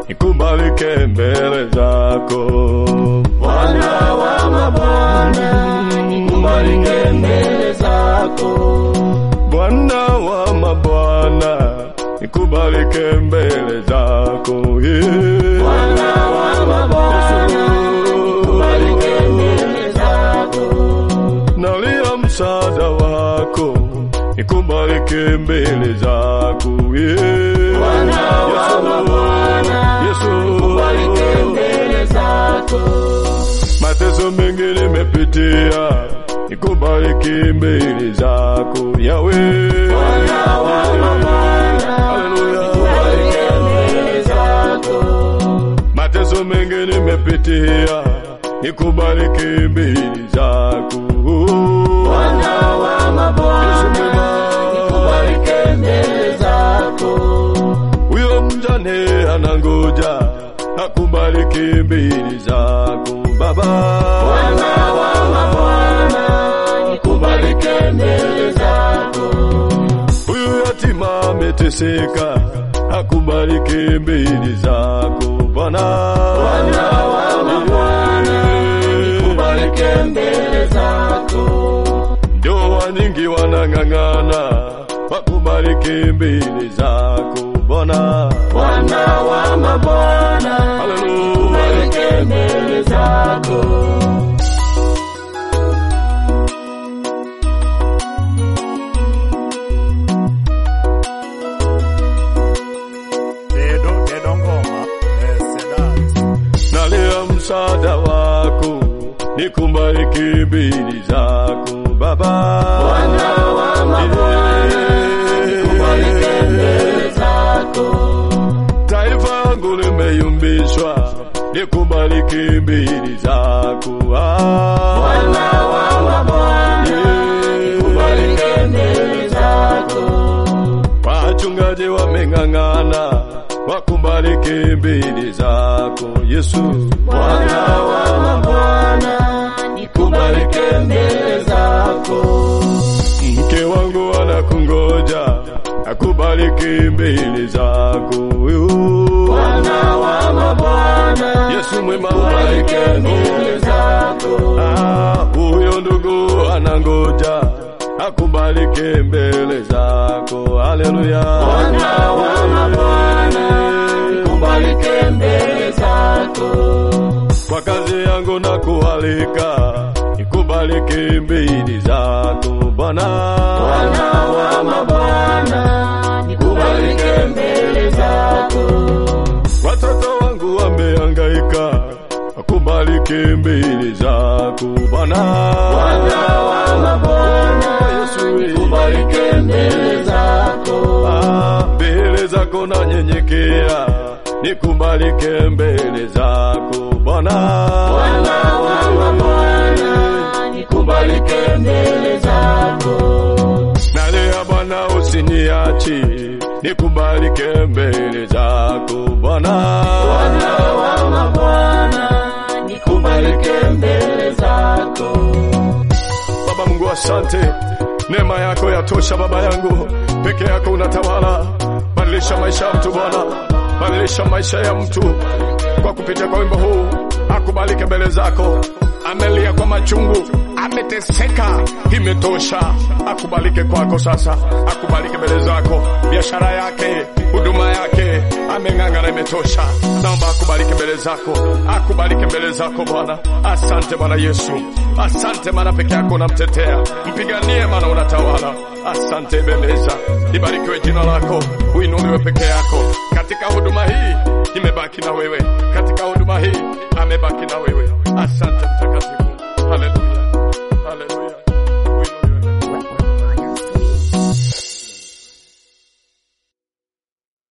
nikubalike mbele zako Bwana wa mabwana, nikubalike mbele zako. Bwana wa mabwana nikubalike mbele zako yeah. Bwana wa mabwana, nikubalike mbele zako. nalia msaada wako nikubalike mbele zako yeah. Bwana wa Yesu, mabwana, Yesu. nikubalike mbele zako. mateso mengi nimepitia nikubaliki mbele zako yawe Bwana wa mabwana, Haleluya. nikubalike mbele zako. mateso mengi nimepitia nikubaliki mbele zako Bwana wa mabwana, nikubalike mbele zako. huyo mjane anangoja akubaliki mbele zako baba Bwana wa mabwana, nikubalike mbele zako. huyu yatima ameteseka akubaliki mbele zako bwana Bwana wa mabwana, nikubalike mbele zako. ndoa nyingi wanang'ang'ana wakubaliki mbele zako bwana Bwana wa mabwana, Haleluya. nikubalike mbele zako. Dedo Dedo Ngoma eh, Sedat nalia msaada wako nikubaliki mbele zako baba Bwana wa mabwana, nikubalike mbele zako. taifa yangu limeyumbishwa nikubaliki mbele zako Ah. Bwana wa mabwana, nikubalike mbele zako. wachungaji wameng'ang'ana wakubaliki mbele zako yesu Bwana wa mabwana, nikubalike mbele zako. mke wangu anakungoja akubaliki mbele zako Bwana wa mabwana, yesu mwema nikubalike mbele zako. Ah, huyo ndugu anangoja akubaliki mbele zako haleluya Bwana wa mabwana, nikubalike mbele zako. kwa kazi yangu na kualika nikubaliki mbele zako bwana Bwana wa mabwana, nikubalike mbele zako. watoto wangu wamehangaika wakubaliki mbele zako bwana Bwana wa mabwana, nikubalike mbele zako. Ah, mbele zako nanyenyekea nikubalike mbele zako bwana Bwana wa mabwana, nikubalike mbele zako. nalea bwana usiniachi nikubalike mbele zako bwana Bwana wa mabwana, nikubalike mbele zako. baba mungu asante neema yako yatosha baba yangu peke yako unatawala badilisha maisha ya mtu bwana badilisha maisha ya mtu kwa kupitia kwa wimbo huu akubalike mbele zako amelia kwa machungu ameteseka imetosha akubalike kwako sasa akubalike mbele zako biashara yake huduma yake ameng'ang'ana imetosha naomba akubalike mbele zako akubalike mbele zako bwana asante bwana yesu asante maana peke yako unamtetea mpiganie maana unatawala asante ebeneza ibarikiwe jina lako uinuliwe peke yako katika huduma hii imebaki na wewe katika huduma hii amebaki na wewe asante